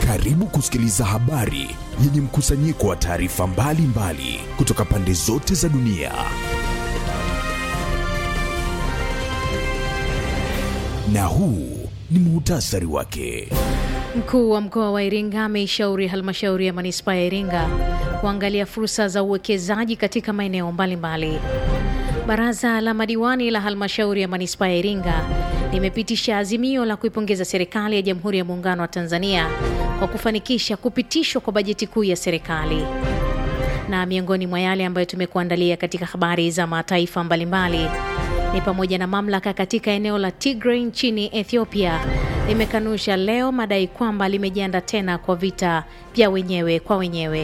Karibu kusikiliza habari yenye mkusanyiko wa taarifa mbalimbali kutoka pande zote za dunia. Na huu ni muhtasari wake. Mkuu wa mkoa wa Iringa ameishauri halmashauri ya manispaa ya Iringa kuangalia fursa za uwekezaji katika maeneo mbalimbali. Baraza la madiwani la halmashauri ya manispaa ya Iringa limepitisha azimio la kuipongeza serikali ya Jamhuri ya Muungano wa Tanzania kwa kufanikisha kupitishwa kwa bajeti kuu ya serikali. Na miongoni mwa yale ambayo tumekuandalia katika habari za mataifa mbalimbali ni pamoja na mamlaka katika eneo la Tigray nchini Ethiopia limekanusha leo madai kwamba limejiandaa tena kwa vita vya wenyewe kwa wenyewe.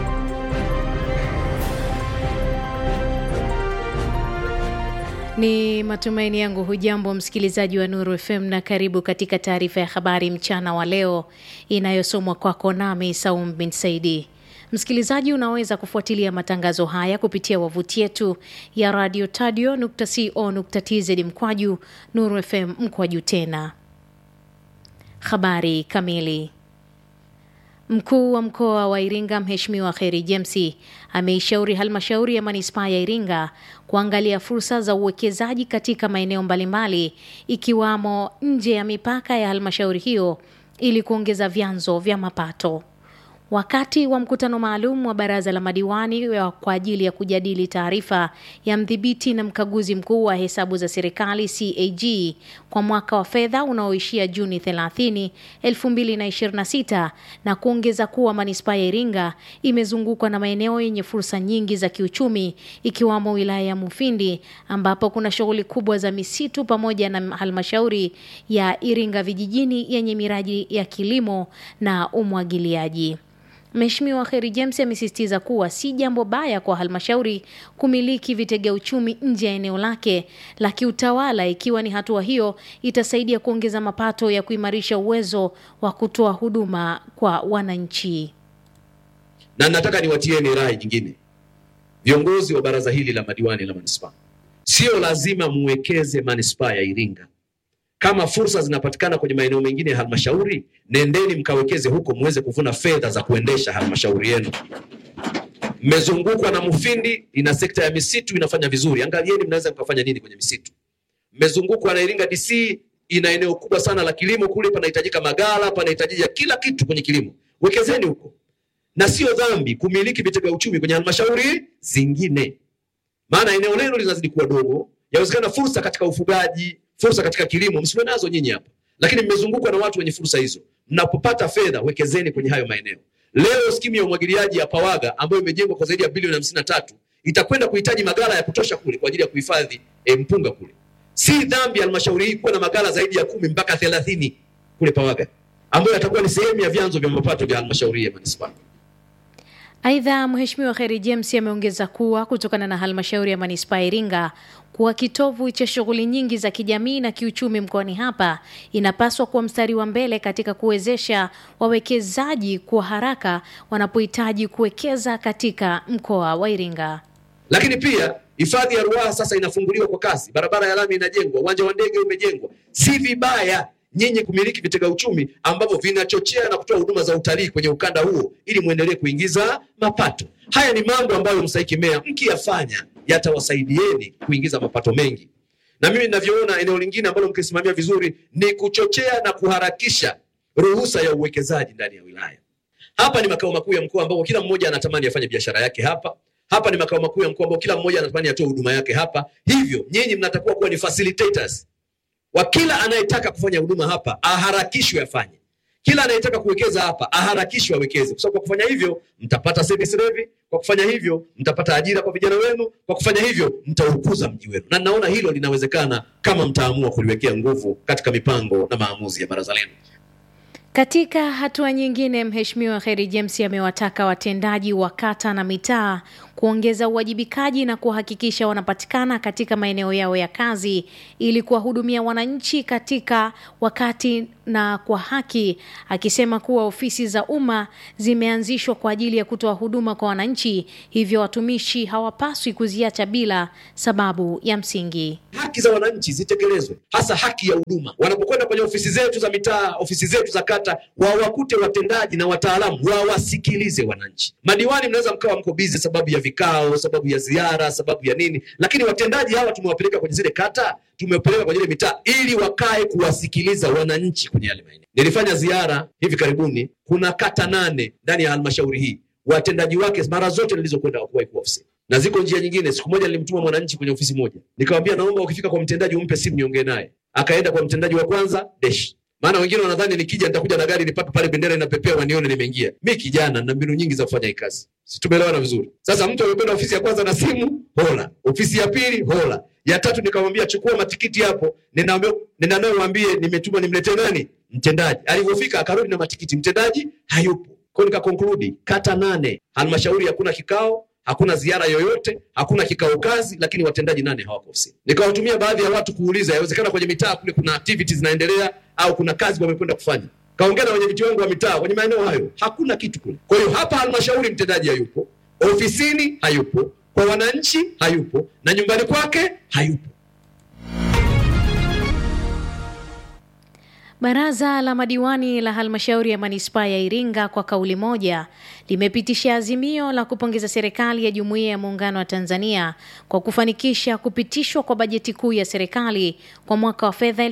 Ni matumaini yangu hujambo msikilizaji wa Nuru FM na karibu katika taarifa ya habari mchana wa leo inayosomwa kwako nami Saum bin Saidi. Msikilizaji, unaweza kufuatilia matangazo haya kupitia wavuti yetu ya radio tadio.co.tz mkwaju Nuru FM mkwaju tena. Habari kamili. Mkuu wa mkoa wa Iringa Mheshimiwa Kheri James ameishauri halmashauri ya manispaa ya Iringa kuangalia fursa za uwekezaji katika maeneo mbalimbali ikiwamo nje ya mipaka ya halmashauri hiyo ili kuongeza vyanzo vya mapato. Wakati wa mkutano maalum wa baraza la madiwani kwa ajili ya kujadili taarifa ya mdhibiti na mkaguzi mkuu wa hesabu za serikali CAG kwa mwaka wa fedha unaoishia Juni 30, 2026 na kuongeza kuwa manispaa ya Iringa imezungukwa na maeneo yenye fursa nyingi za kiuchumi ikiwamo wilaya ya Mufindi ambapo kuna shughuli kubwa za misitu pamoja na halmashauri ya Iringa vijijini yenye miradi ya kilimo na umwagiliaji. Mheshimiwa Kheri James amesisitiza kuwa si jambo baya kwa halmashauri kumiliki vitega uchumi nje ya eneo lake la kiutawala ikiwa ni hatua hiyo itasaidia kuongeza mapato ya kuimarisha uwezo wa kutoa huduma kwa wananchi. Na nataka niwatieni rai nyingine, viongozi wa baraza hili la madiwani la manispaa, sio lazima muwekeze manispaa ya Iringa. Kama fursa zinapatikana kwenye maeneo mengine ya halmashauri, nendeni mkawekeze huko, muweze kuvuna fedha za kuendesha halmashauri yenu. Mmezungukwa na Mufindi, ina sekta ya misitu inafanya vizuri, angalieni mnaweza mkafanya nini kwenye misitu. Mmezungukwa na Iringa DC, ina eneo kubwa sana la kilimo, kule panahitajika magala, panahitajika kila kitu kwenye kilimo, wekezeni huko. Na sio dhambi kumiliki vitega uchumi kwenye halmashauri zingine, maana eneo lenu linazidi kuwa dogo. Yawezekana fursa katika ufugaji fursa katika kilimo msiwe nazo nyinyi hapa, lakini mmezungukwa na watu wenye fursa hizo. Mnapopata fedha, wekezeni kwenye hayo maeneo. Leo skimu ya umwagiliaji ya Pawaga ambayo imejengwa kwa zaidi ya bilioni hamsini na tatu itakwenda kuhitaji magala ya kutosha kule kwa ajili ya kuhifadhi e, mpunga kule. Si dhambi halmashauri hii kuwa na magala zaidi ya kumi mpaka thelathini kule Pawaga ambayo yatakuwa ni sehemu ya vyanzo vya mapato vya halmashauri ya manispaa. Aidha, Mheshimiwa Kheri James ameongeza kuwa kutokana na halmashauri ya manispaa ya Iringa kuwa kitovu cha shughuli nyingi za kijamii na kiuchumi mkoani hapa, inapaswa kuwa mstari wa mbele katika kuwezesha wawekezaji kwa haraka wanapohitaji kuwekeza katika mkoa wa Iringa. Lakini pia hifadhi ya Ruaha sasa inafunguliwa kwa kasi, barabara ya lami inajengwa, uwanja wa ndege umejengwa. Si vibaya nyinyi kumiliki vitega uchumi ambavyo vinachochea na kutoa huduma za utalii kwenye ukanda huo ili muendelee kuingiza mapato. Haya ni mambo ambayo mstahiki meya mkiyafanya yatawasaidieni kuingiza mapato mengi, na mimi ninavyoona, eneo lingine ambalo mkisimamia vizuri ni kuchochea na kuharakisha ruhusa ya uwekezaji ndani ya wilaya. Hapa ni makao makuu ya mkoa ambapo kila mmoja anatamani afanye biashara yake hapa. Hapa ni makao makuu ya mkoa ambapo kila mmoja anatamani atoe huduma yake hapa. Hivyo nyinyi mnatakiwa kuwa ni facilitators wa kila anayetaka kufanya huduma hapa aharakishwe afanye, kila anayetaka kuwekeza hapa aharakishwe awekeze, kwa sababu kwa kufanya hivyo mtapata service levy, kwa kufanya hivyo mtapata ajira kwa vijana wenu, kwa kufanya hivyo mtaukuza mji wenu, na naona hilo linawezekana kama mtaamua kuliwekea nguvu katika mipango na maamuzi ya baraza lenu. Katika hatua nyingine, Mheshimiwa Kheri James amewataka watendaji wa kata na mitaa kuongeza uwajibikaji na kuhakikisha wanapatikana katika maeneo yao ya kazi ili kuwahudumia wananchi katika wakati na kwa haki, akisema kuwa ofisi za umma zimeanzishwa kwa ajili ya kutoa huduma kwa wananchi, hivyo watumishi hawapaswi kuziacha bila sababu ya msingi. haki za wananchi zitekelezwe, hasa haki ya huduma. Wanapokwenda kwenye ofisi zetu za mitaa, ofisi zetu za kata, wawakute watendaji na wataalamu, wawasikilize wananchi. Madiwani mnaweza mkawa mko bizi sababu ya vikao, sababu ya ziara, sababu ya nini, lakini watendaji hawa tumewapeleka kwenye zile kata, tumewapeleka kwenye ile mitaa ili wakae kuwasikiliza wananchi kwenye yale maeneo. Nilifanya ziara hivi karibuni, kuna kata nane ndani ya halmashauri hii, watendaji wake mara zote nilizokwenda hawakuwahi kuwa ofisini na ziko njia nyingine. Siku moja nilimtuma mwananchi kwenye ofisi moja, nikamwambia naomba ukifika kwa mtendaji umpe simu niongee naye. Akaenda kwa mtendaji wa kwanza desh, maana wengine wanadhani nikija nitakuja na gari nipaka pale bendera inapepea wanione nimeingia. Mi kijana na mbinu nyingi za kufanya hii kazi, si tumeelewana vizuri? Sasa mtu amekwenda ofisi ya kwanza na simu hola, ofisi ya pili hola, ya tatu nikamwambia chukua matikiti hapo, nenda nenda nayo mwambie nimetuma nimletee nani mtendaji. Alivyofika akarudi na matikiti, mtendaji hayupo. Kwa hiyo nikakonkludi kata nane halmashauri hakuna kikao hakuna ziara yoyote, hakuna kikao kazi, lakini watendaji nane hawako ofisini. Nikawatumia baadhi ya watu kuuliza, yawezekana kwenye mitaa kule kuna activities zinaendelea au kuna kazi wamekwenda kufanya. Kaongea na wenyeviti wangu wa mitaa kwenye maeneo hayo, hakuna kitu kule. Kwa hiyo hapa halmashauri mtendaji hayupo, ofisini hayupo, kwa wananchi hayupo, na nyumbani kwake hayupo. Baraza la madiwani la halmashauri ya manispaa ya Iringa kwa kauli moja limepitisha azimio la kupongeza serikali ya Jumuiya ya Muungano wa Tanzania kwa kufanikisha kupitishwa kwa bajeti kuu ya serikali kwa mwaka wa fedha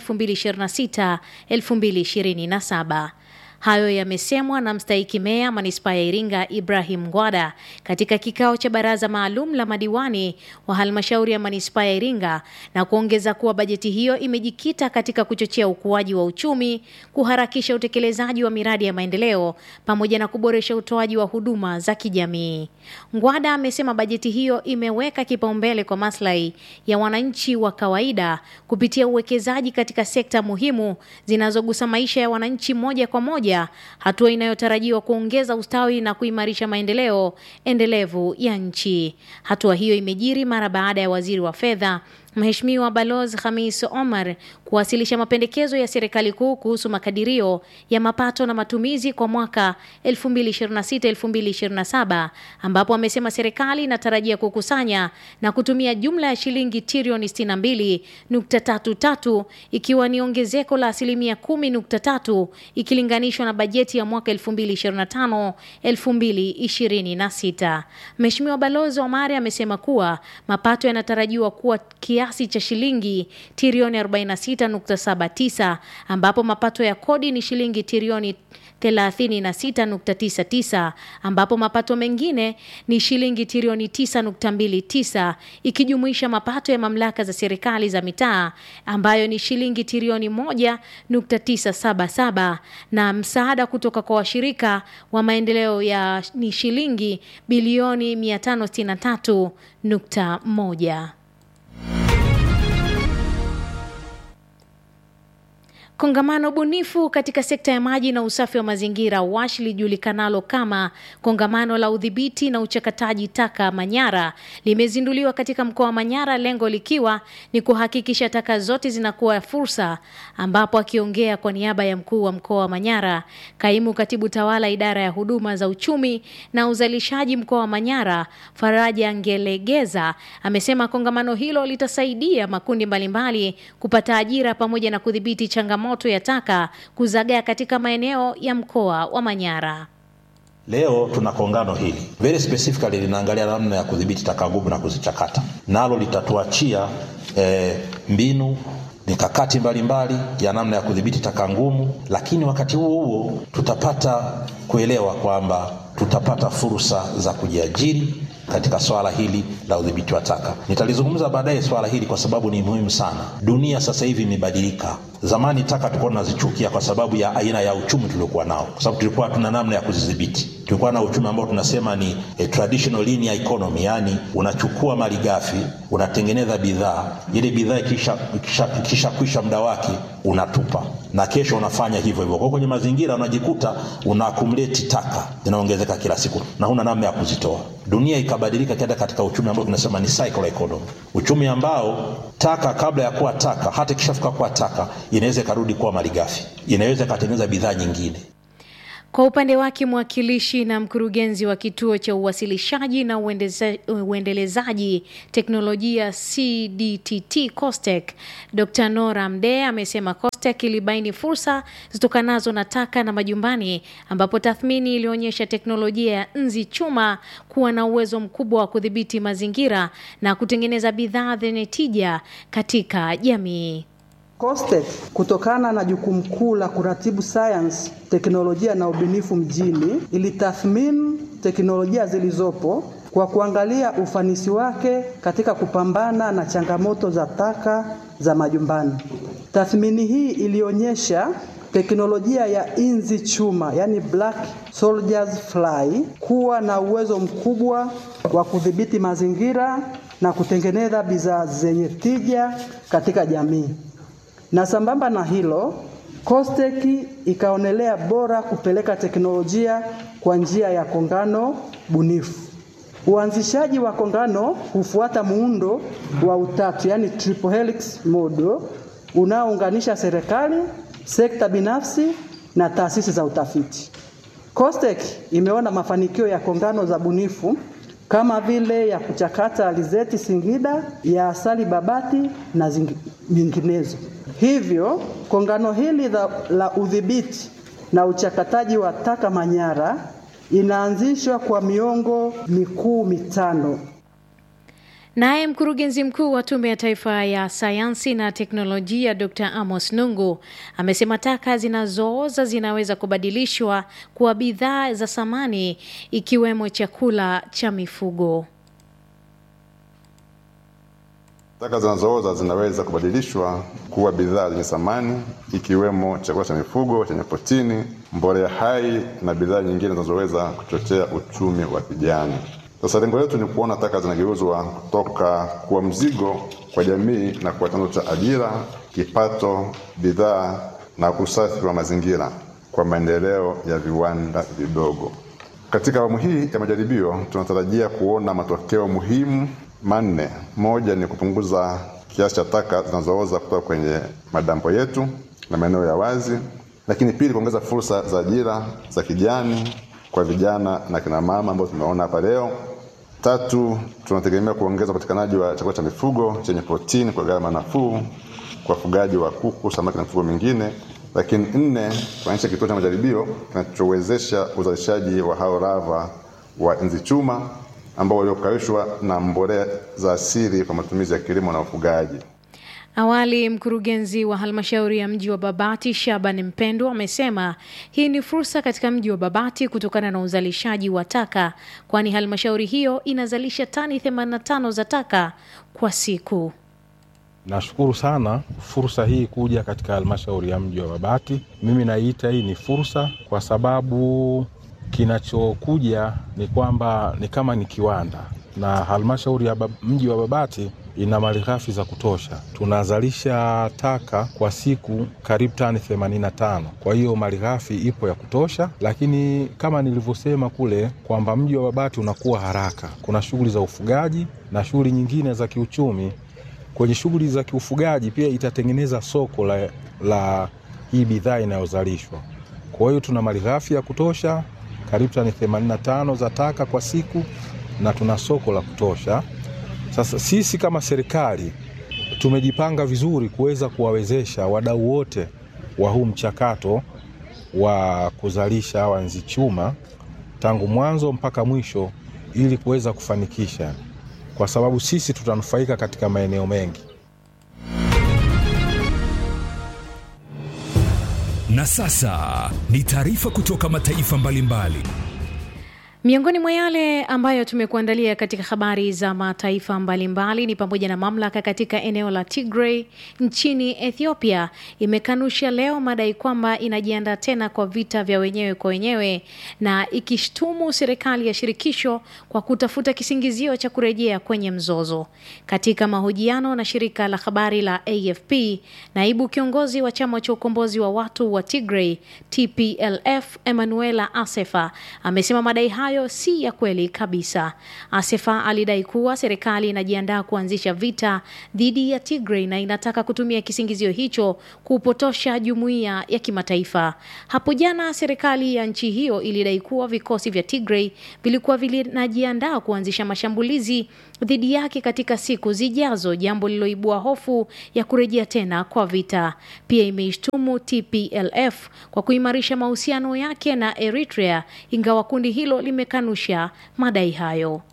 2026-2027. Hayo yamesemwa na mstahiki meya manispaa ya Iringa Ibrahim Ngwada katika kikao cha baraza maalum la madiwani wa halmashauri ya manispaa ya Iringa na kuongeza kuwa bajeti hiyo imejikita katika kuchochea ukuaji wa uchumi, kuharakisha utekelezaji wa miradi ya maendeleo pamoja na kuboresha utoaji wa huduma za kijamii. Ngwada amesema bajeti hiyo imeweka kipaumbele kwa maslahi ya wananchi wa kawaida kupitia uwekezaji katika sekta muhimu zinazogusa maisha ya wananchi moja kwa moja hatua inayotarajiwa kuongeza ustawi na kuimarisha maendeleo endelevu ya nchi. Hatua hiyo imejiri mara baada ya waziri wa fedha Mheshimiwa Balozi Khamis Omar kuwasilisha mapendekezo ya serikali kuu kuhusu makadirio ya mapato na matumizi kwa mwaka 2026-2027 ambapo amesema serikali inatarajia kukusanya na kutumia jumla ya shilingi trilioni 62.33 ikiwa ni ongezeko la asilimia 10.3 ikilinganishwa na bajeti ya mwaka 2025-2026. Mheshimiwa Balozi Omar amesema kuwa mapato yanatarajiwa kuwa kiasi cha shilingi trilioni 46.79 ambapo mapato ya kodi ni shilingi trilioni 36.99 ambapo mapato mengine ni shilingi trilioni 9.29 ikijumuisha mapato ya mamlaka za serikali za mitaa ambayo ni shilingi trilioni 1.977 na msaada kutoka kwa washirika wa maendeleo ya ni shilingi bilioni 563.1. Kongamano bunifu katika sekta ya maji na usafi wa mazingira WASH lijulikanalo kama kongamano la udhibiti na uchakataji taka Manyara limezinduliwa katika mkoa wa Manyara, lengo likiwa ni kuhakikisha taka zote zinakuwa fursa, ambapo akiongea kwa niaba ya mkuu wa mkoa wa Manyara, kaimu katibu tawala idara ya huduma za uchumi na uzalishaji mkoa wa Manyara, Faraja Ngelegeza amesema kongamano hilo litasaidia makundi mbalimbali kupata ajira pamoja na kudhibiti changamoto ya taka kuzagaa katika maeneo ya mkoa wa Manyara. Leo tuna kongano hili very specifically linaangalia namna ya kudhibiti taka ngumu na kuzichakata, nalo litatuachia eh, mbinu mikakati mbalimbali ya namna ya kudhibiti taka ngumu, lakini wakati huo huo tutapata kuelewa kwamba tutapata fursa za kujiajiri katika swala hili la udhibiti wa taka. Nitalizungumza baadaye swala hili kwa sababu ni muhimu sana. Dunia sasa hivi imebadilika, Zamani taka tulikuwa tunazichukia kwa sababu ya aina ya uchumi tuliokuwa nao, kwa sababu tulikuwa tuna namna ya kuzidhibiti. Tulikuwa na uchumi ambao tunasema ni a traditional linear economy, yani unachukua mali ghafi unatengeneza bidhaa, ile bidhaa ikisha, ikisha, ikisha kwisha muda wake unatupa, na kesho unafanya hivyo hivyo. Kwa kwenye mazingira unajikuta una accumulate taka zinaongezeka kila siku na huna namna ya kuzitoa. Dunia ikabadilika kenda katika uchumi ambao tunasema ni cycle economy, uchumi ambao taka kabla ya kuwa taka, hata ikishafika kuwa taka, inaweza ikarudi kuwa malighafi, inaweza ikatengeneza bidhaa nyingine. Kwa upande wake mwakilishi na mkurugenzi wa kituo cha uwasilishaji na uendeza, uendelezaji teknolojia CDTT COSTECH Dr. Nora Mdee amesema COSTECH ilibaini fursa zitokanazo na taka na majumbani, ambapo tathmini ilionyesha teknolojia ya nzi chuma kuwa na uwezo mkubwa wa kudhibiti mazingira na kutengeneza bidhaa zenye tija katika jamii. COSTECH kutokana na jukumu kuu la kuratibu sayansi, teknolojia na ubunifu mjini ilitathmini teknolojia zilizopo kwa kuangalia ufanisi wake katika kupambana na changamoto za taka za majumbani. Tathmini hii ilionyesha teknolojia ya inzi chuma, yani black soldiers fly, kuwa na uwezo mkubwa wa kudhibiti mazingira na kutengeneza bidhaa zenye tija katika jamii na sambamba na hilo COSTECH ikaonelea bora kupeleka teknolojia kwa njia ya kongano bunifu. Uanzishaji wa kongano hufuata muundo wa utatu, yani triple helix model unaounganisha serikali, sekta binafsi na taasisi za utafiti. COSTECH imeona mafanikio ya kongano za bunifu kama vile ya kuchakata alizeti Singida, ya asali Babati na nyinginezo. Hivyo kongano hili la, la udhibiti na uchakataji wa taka Manyara inaanzishwa kwa miongo mikuu mitano. Naye mkurugenzi mkuu wa Tume ya Taifa ya Sayansi na Teknolojia Dr. Amos Nungu amesema taka zinazooza zinaweza kubadilishwa kuwa bidhaa za samani ikiwemo chakula cha mifugo. Taka zinazooza zinaweza kubadilishwa kuwa bidhaa zenye thamani ikiwemo chakula cha mifugo chenye protini, mbolea hai na bidhaa nyingine zinazoweza kuchochea uchumi wa kijani. Sasa lengo letu ni kuona taka zinageuzwa kutoka kuwa mzigo kwa jamii na kuwa chanzo cha ajira, kipato, bidhaa na usafi wa mazingira kwa maendeleo ya viwanda vidogo. Katika awamu hii ya majaribio tunatarajia kuona matokeo muhimu manne. Moja ni kupunguza kiasi cha taka zinazooza kutoka kwenye madampo yetu na maeneo ya wazi, lakini pili, kuongeza fursa za ajira za kijani kwa vijana na kina mama ambao tumeona hapa leo. Tatu, tunategemea kuongeza upatikanaji wa chakula cha mifugo chenye protini kwa gharama nafuu kwa wafugaji wa kuku, samaki na mifugo mingine. Lakini nne, kuanzisha kituo cha majaribio kinachowezesha uzalishaji wa hao lava wa nzi chuma ambao waliokaushwa na mbolea za asili kwa matumizi ya kilimo na ufugaji. Awali mkurugenzi wa halmashauri ya mji wa Babati Shaban Mpendo amesema hii ni fursa katika mji wa Babati kutokana na uzalishaji wa taka, kwani halmashauri hiyo inazalisha tani 85 za taka kwa siku. Nashukuru sana fursa hii kuja katika halmashauri ya mji wa Babati. Mimi naiita hii ni fursa kwa sababu kinachokuja ni kwamba ni kama ni kiwanda, na halmashauri ya mji wa Babati ina malighafi za kutosha. Tunazalisha taka kwa siku karibu tani 85. Kwa hiyo malighafi ipo ya kutosha, lakini kama nilivyosema kule kwamba mji wa Babati unakuwa haraka. Kuna shughuli za ufugaji na shughuli nyingine za kiuchumi. Kwenye shughuli za kiufugaji pia itatengeneza soko la, la hii bidhaa inayozalishwa. Kwa hiyo tuna malighafi ya kutosha karibu tani 85 za taka kwa siku na tuna soko la kutosha. Sasa sisi kama serikali tumejipanga vizuri kuweza kuwawezesha wadau wote wa huu mchakato wa kuzalisha hawa nzi chuma tangu mwanzo mpaka mwisho, ili kuweza kufanikisha, kwa sababu sisi tutanufaika katika maeneo mengi. Na sasa ni taarifa kutoka mataifa mbalimbali. Miongoni mwa yale ambayo tumekuandalia katika habari za mataifa mbalimbali ni pamoja na mamlaka katika eneo la Tigray nchini Ethiopia imekanusha leo madai kwamba inajiandaa tena kwa vita vya wenyewe kwa wenyewe na ikishtumu serikali ya shirikisho kwa kutafuta kisingizio cha kurejea kwenye mzozo. Katika mahojiano na shirika la habari la AFP, naibu kiongozi wa chama cha ukombozi wa watu wa Tigray TPLF Emanuela Asefa amesema madai hayo si ya kweli kabisa. Asefa alidai kuwa serikali inajiandaa kuanzisha vita dhidi ya Tigray na inataka kutumia kisingizio hicho kupotosha jumuiya ya kimataifa. Hapo jana serikali ya nchi hiyo ilidai kuwa vikosi vya Tigray vilikuwa vinajiandaa kuanzisha mashambulizi dhidi yake katika siku zijazo, jambo lililoibua hofu ya kurejea tena kwa vita. Pia imeishtumu TPLF kwa kuimarisha mahusiano yake na Eritrea, ingawa kundi hilo limekanusha madai hayo.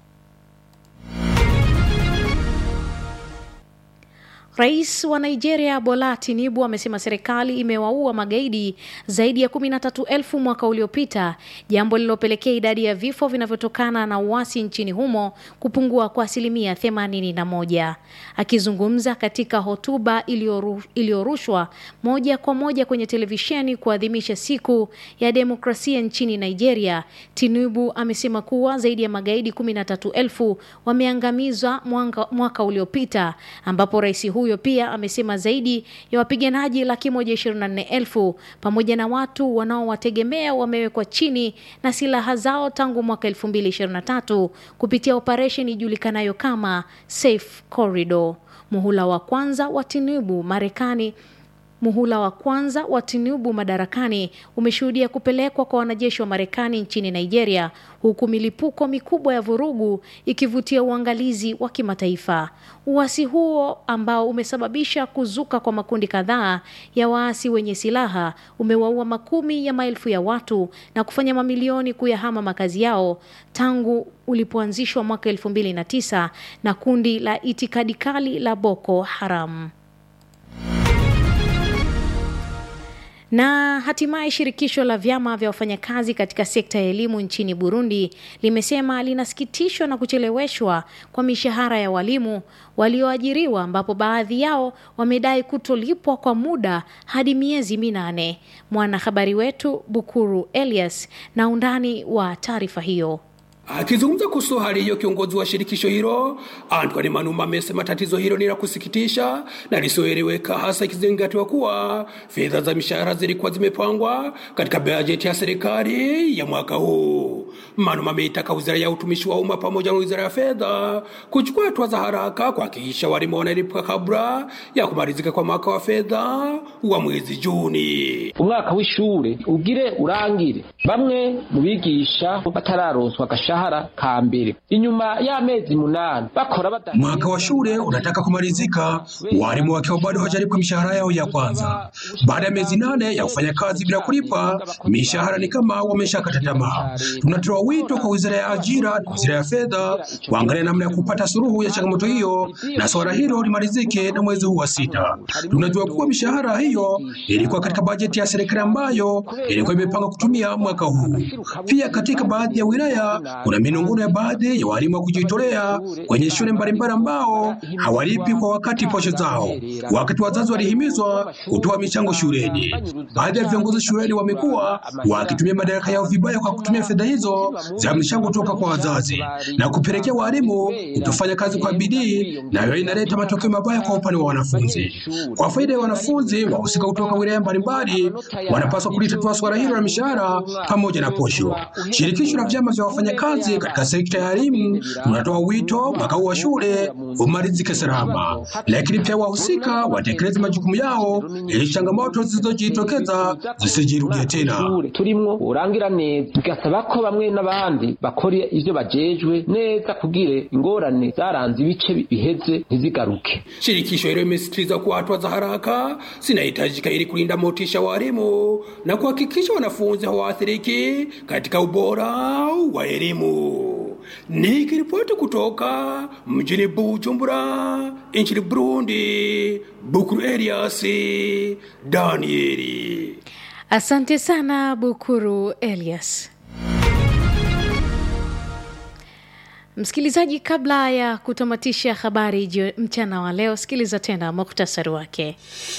Rais wa Nigeria Bola Tinubu amesema serikali imewaua magaidi zaidi ya kumi na tatu elfu mwaka uliopita, jambo lililopelekea idadi ya vifo vinavyotokana na uasi nchini humo kupungua kwa asilimia themanini na moja. Akizungumza katika hotuba iliyoru- iliyorushwa moja kwa moja kwenye televisheni kuadhimisha siku ya demokrasia nchini Nigeria, Tinubu amesema kuwa zaidi ya magaidi kumi na tatu elfu wameangamizwa mwaka, mwaka uliopita ambapo rais huyo pia amesema zaidi ya wapiganaji laki moja ishirini na nne elfu pamoja na watu wanaowategemea wamewekwa chini na silaha zao tangu mwaka elfu mbili ishirini na tatu kupitia operesheni ijulikanayo kama Safe Corridor. Muhula wa kwanza wa Tinubu Marekani Muhula wa kwanza wa Tinubu madarakani umeshuhudia kupelekwa kwa wanajeshi wa Marekani nchini Nigeria, huku milipuko mikubwa ya vurugu ikivutia uangalizi wa kimataifa. Uasi huo ambao umesababisha kuzuka kwa makundi kadhaa ya waasi wenye silaha umewaua makumi ya maelfu ya watu na kufanya mamilioni kuyahama makazi yao tangu ulipoanzishwa mwaka elfu mbili na tisa na kundi la itikadi kali la Boko Haram. Na hatimaye shirikisho la vyama vya wafanyakazi katika sekta ya elimu nchini Burundi limesema linasikitishwa na kucheleweshwa kwa mishahara ya walimu walioajiriwa ambapo baadhi yao wamedai kutolipwa kwa muda hadi miezi minane. Mwanahabari wetu Bukuru Elias na undani wa taarifa hiyo. Akizungumza kuhusu hali hiyo, kiongozi wa shirikisho hilo Antoine Manuma amesema tatizo hilo ni la kusikitisha na lisioeleweka, hasa ikizingatiwa kuwa fedha za mishahara zilikuwa zimepangwa katika bajeti ya serikali ya mwaka huu. Manuma ameitaka wizara ya utumishi wa umma pamoja na wizara ya fedha kuchukua hatua za haraka kuhakikisha walimu wanalipwa kabla ya kumalizika kwa mwaka wa fedha wa mwezi Juni. umwaka w'ishure ugire urangire bamwe mu bigisha batararonswa agashahara ka mbere inyuma y'amezi munani bakora bada Mwaka wa shule unataka kumalizika, walimu wakiwa bado hawajalipwa mishahara yao ya kwanza. Baada ya miezi nane ya kufanya kazi bila kulipwa mishahara, ni kama wameshakata tamaa. Tunatoa wito kwa wizara ya ajira na wizara ya fedha kuangalia namna ya kupata suluhu ya changamoto hiyo, na swala hilo limalizike na mwezi huu wa sita. Tunajua kuwa mishahara hiyo ilikuwa katika bajeti ya serikali ambayo ilikuwa imepanga kutumia mwaka huu. Pia katika baadhi ya wilaya kuna minong'ono ya baadhi ya walimu wa kujitolea kwenye shule mbalimbali ambao hawalipi kwa wakati posho zao, wakati wazazi walihimizwa kutoa michango shuleni. Baadhi ya viongozi shuleni wamekuwa wakitumia madaraka yao vibaya kwa kutumia fedha hizo za michango kutoka kwa wazazi na kupelekea walimu kutofanya kazi kwa bidii, na hiyo inaleta matokeo mabaya kwa upande wa wanafunzi. Kwa faida ya wanafunzi, wahusika kutoka wilaya mbalimbali wanapaswa kulitatua swala hilo la mishahara pamoja na posho. Shirikisho la vyama vya wafanyakazi katika sekta ya elimu tunatoa wito mwaka huu wa shule umalizike salama, lakini pia wahusika watekeleze majukumu yao ili changamoto zilizojitokeza zisijirudie tena. ishure turimwo urangira neza tugasaba ko bamwe n'abandi bakora ivyo bajejwe neza kugira ingorane zaranze ibice biheze ntizigaruke Shirikisho hilo limesisitiza kuwa hatua za haraka zinahitajika ili kulinda motisha wa walimu na kuhakikisha wanafunzi hawaathiriki katika ubora wa elimu. Nikiripoti kutoka mjini Bujumbura nchini Burundi, Bukuru Elias Danieli. Asante sana Bukuru Elias. Msikilizaji, kabla ya kutamatisha habari jio- mchana wa leo, sikiliza tena muktasari wake.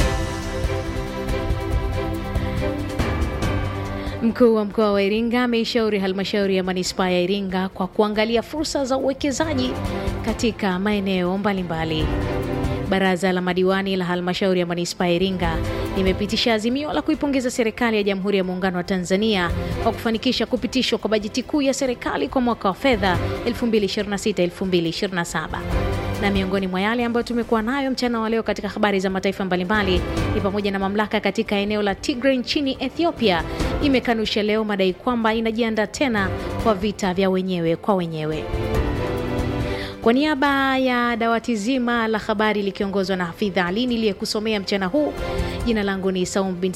Mkuu wa mkoa wa Iringa ameishauri halmashauri ya manispaa ya Iringa kwa kuangalia fursa za uwekezaji katika maeneo mbalimbali. Baraza la madiwani la halmashauri ya manispaa ya Iringa limepitisha azimio la kuipongeza serikali ya Jamhuri ya Muungano wa Tanzania kwa kufanikisha kupitishwa kwa bajeti kuu ya serikali kwa mwaka wa fedha 2026-2027 na miongoni mwa yale ambayo tumekuwa nayo mchana wa leo katika habari za mataifa mbalimbali ni pamoja na mamlaka katika eneo la Tigray nchini Ethiopia imekanusha leo madai kwamba inajiandaa tena kwa vita vya wenyewe kwa wenyewe. Kwa niaba ya dawati zima la habari likiongozwa na Hafidha Ali niliyekusomea mchana huu, jina langu ni Saum bin